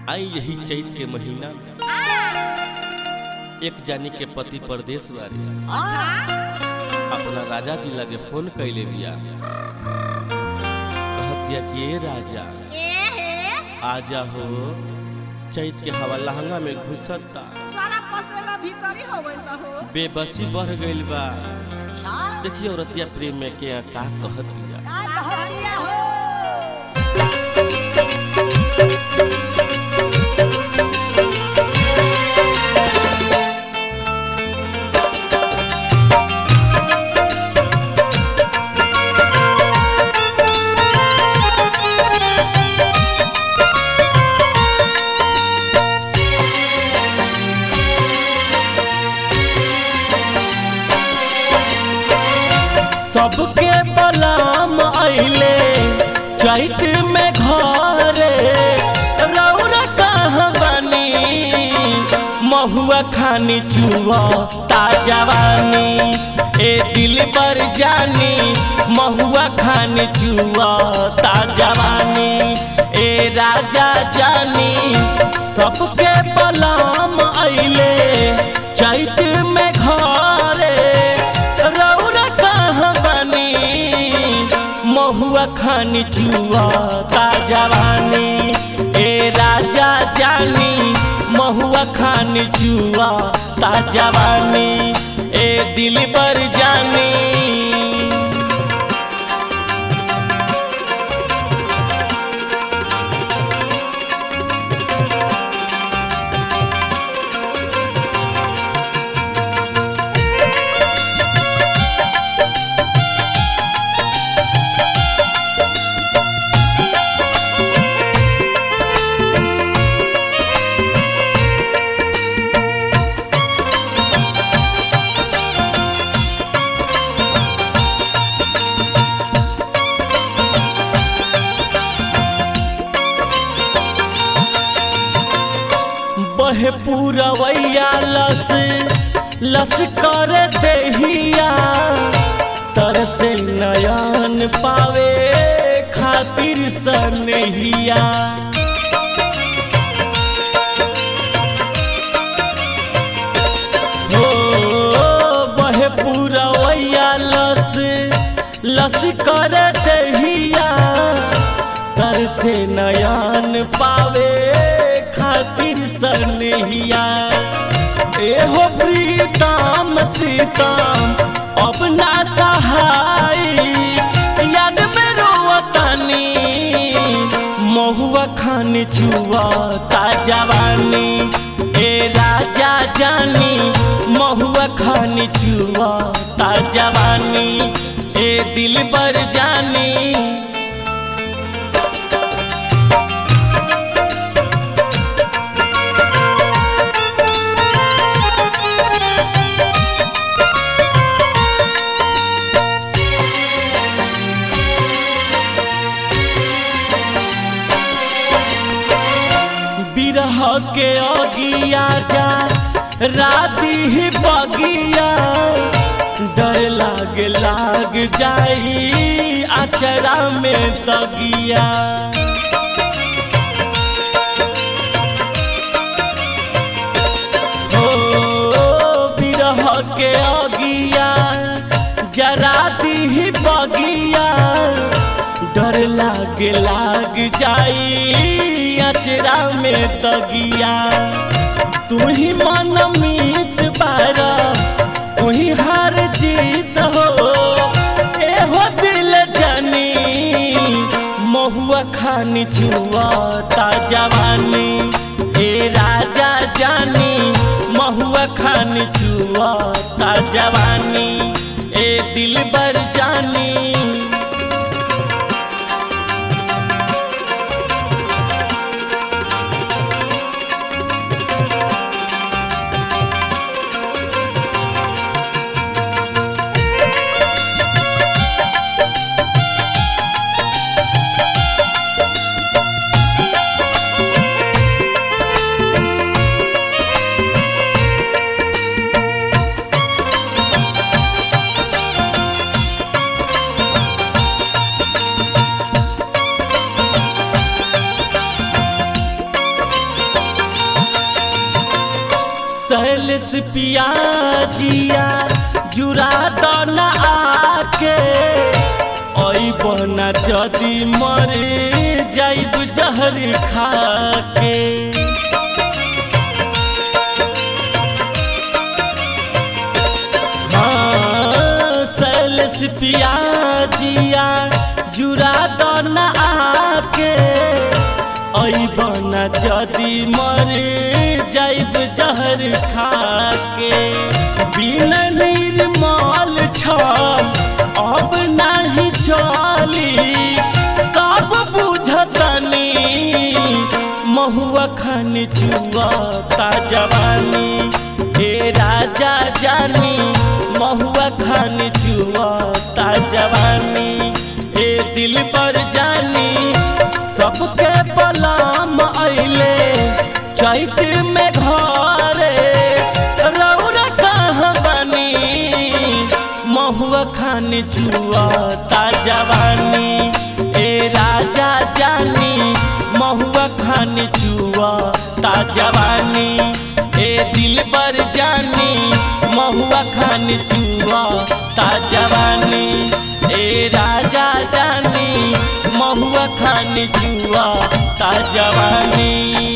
आई यही चैत के महीना में एक जानी के पति परदेश बारे अपना राजा जी लगे फोन कैले बिया कहतिया कि ए राजा आजा हो चैत के हवा लहंगा में घुसता सारा पसेला भीतर ही हो गइल बा हो बेबसी बढ़ गइल बा अच्छा देखिए औरतिया प्रेम में के का कहतिया का कहतिया हो सबके बलाम आइले चैत में घरे रौरा कहाँ बनी महुआ खानी चुआ ताजवानी ए दिल पर जानी महुआ खानी चुआ ताजवानी ए राजा जानी सबके बलाम आइले चैत में घरे रौरा कहाँ बनी महुआ खानी चुआ ताजवानी ए राजा जानी महुआ खानी चुआ ताजवानी ए दिल पर जानी बहे पूरवैया लस लस कर देहिया तरसे नयन पावे खातिर सनहिया हो बहे पूरवैया लस लस कर देहिया तर से नयन पावे खातिर सनहिया एहो प्रीतम सीतम अपना सहाय याद में रोवतानी महुआ खान चुआ ताजवानी ए राजा जानी महुआ खान चुआ ताजवानी ए दिल पर जानी बिरह के अगिया जा राती ही बगिया डर लाग लाग जाई अचरा में तगिया हो बिरह के अगिया जरा दी बगिया डर लाग लाग जाई अचरा में तगिया तू ही मन मीत बारा तू ही हार जीत हो ए हो दिल जानी महुआ खानी चुआ ताजवानी ए राजा जानी महुआ खानी चुआ ताजवानी ए दिल बर जानी सैलस पियाजिया जुरा दन आके ओई बना जदी मरे जाइब जहर खाके हाँ, सैलस पियाजिया जुरा दन आके ओई बना जदी मरे जाइब जहर खाके बिना निर्मल छल अब नाही चली सब बुझतनी महुआ खान चुआता जवानी हे राजा जानी महुआ खान चुआता जवानी ए दिल पर जानी सबके बलाम अइले चैत में घरे रौरा कहाँ बनी महुआ खान जुआता जवानी ए राजा जानी महुआ खान जुआता जवानी ए दिल पर जानी महुआ खान जुआता जवानी ए राजा जानी महुआ खान जुआता जवानी